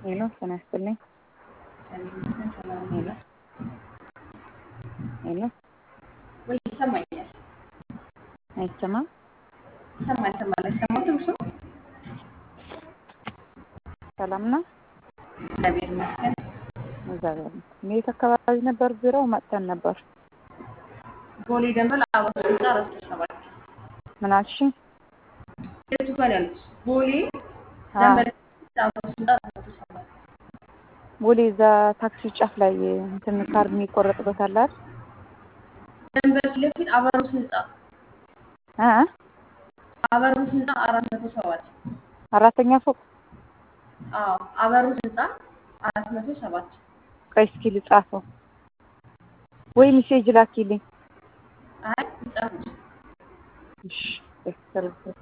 ሄሎ ጤና ይስጥልኝ። ሄሎ ሄሎ ወይ ይሰማኛል። አይሰማም? ይሰማል ይሰማል። አይሰማትም? እሱ ሰላም ነው? እግዚአብሔር ይመስገን። እግዚአብሔር ይመስገን። የት አካባቢ ነበር ቢሮው? መጥተን ነበር። ቦሌ ደንበል አበባ ህንፃ አራት ሰባት ምን አልሽኝ? የቱ ጋር ነው ያሉት? ቦሌ አ ደንበል አበባ ህንፃ አራት ሰባት ቦሌ እዛ ታክሲ ጫፍ ላይ እንትን ካርድ የሚቆረጥበት አለ አይደል? ደንበል ፊት ለፊት አበሩት ህንፃ እ አበሩት ህንፃ አራት መቶ ሰባት አራተኛ ፎቅ አዎ አበሩት ህንፃ አራት መቶ ሰባት ቆይ እስኪ ልጻፈው ወይ ሜሴጅ ላኪልኝ። አይ ይጻፉት እሺ እስከልኩት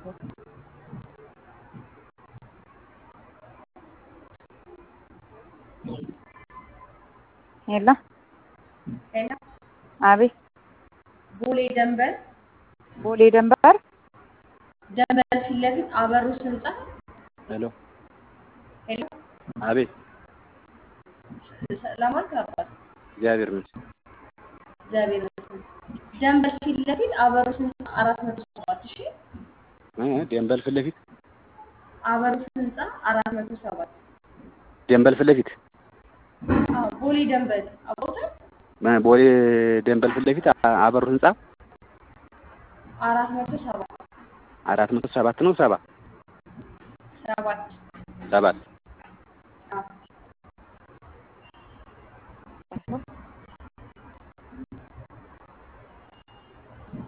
ሄሎ ሄሎ አቤት ቦሌ ደንበል ቦሌ ደንበር ደንበል ፊት ለፊት አበሩት ህንፃ ሄሎ ሄሎ አቤት ሰላም አልክ አባት እግዚአብሔር ይመስገን። እግዚአብሔር ይመስገን። ደንበል ፊት ለፊት አበሩት ህንፃ አራት መቶ ሰባት እሺ እ ደንበል ፊት ለፊት አበሩት ህንፃ አራት መቶ ሰባት ደንበል ፊት ለፊት አዎ ቦሌ ደንበል አቦታል እ ቦሌ ደንበል ፊት ለፊት አ- አበሩ ህንፃ አራት መቶ ሰባት አራት መቶ ሰባት ነው ሰባ ሰባት ሰባት